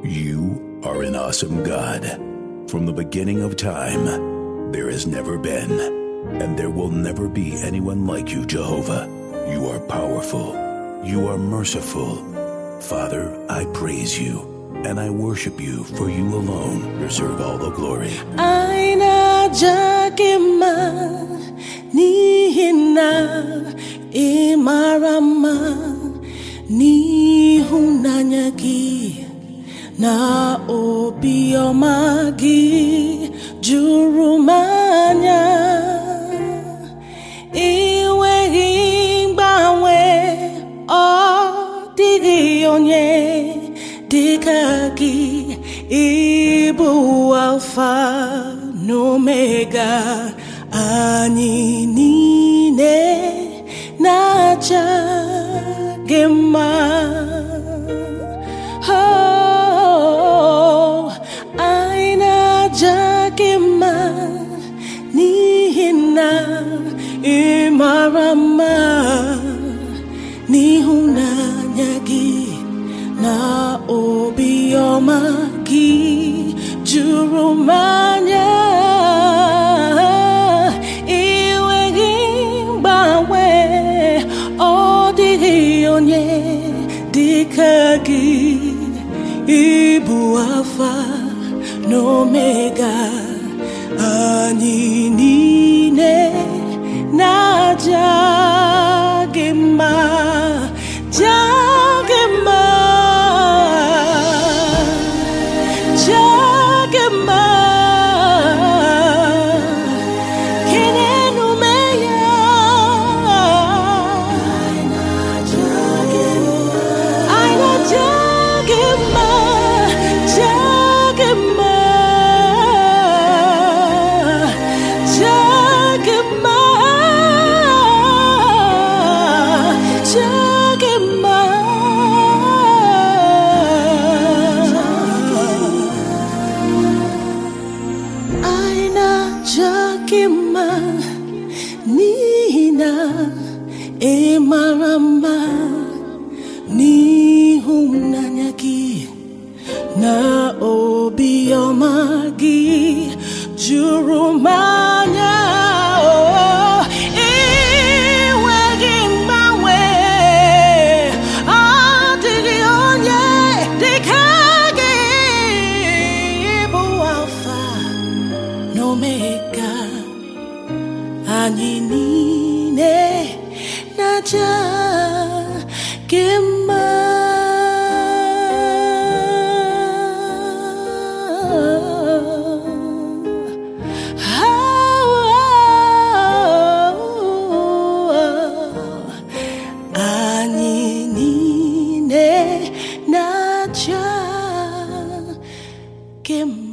You are an awesome God. From the beginning of time, there has never been, and there will never be anyone like you, Jehovah. You are powerful. You are merciful. Father, I praise you, and I worship you, for you alone deserve all the glory. Aina jakema nihina imarama n'ịhụnanya gị na obiọma gị juru m anya inweghị mgbanwe ọ dịghị onye dịka gị ịbụ alfa na omega anyị niile na-aja gị mma Oh, anyị na-aja gị mma n'ihi na ị mara mma n'ịhụnanya gị na obiọma gị juru m anya inweghị mgbanwe ọ dịghị onye dịka gị ịbụ alfa na omega anyị niile na-aja gị mma ja gị mma ja gị mma kenenu me ya Aina jagema, jagema, jagema, jagema. Aina jagema, nina emarama n'ịhụnanya gị na obiọma gị juru m anya oh, inweghị mgbanwe ọ dịghị onye dịka gị bụ alfa na omega anyị niile na-aja gị mma anyị niile na-aja gị mma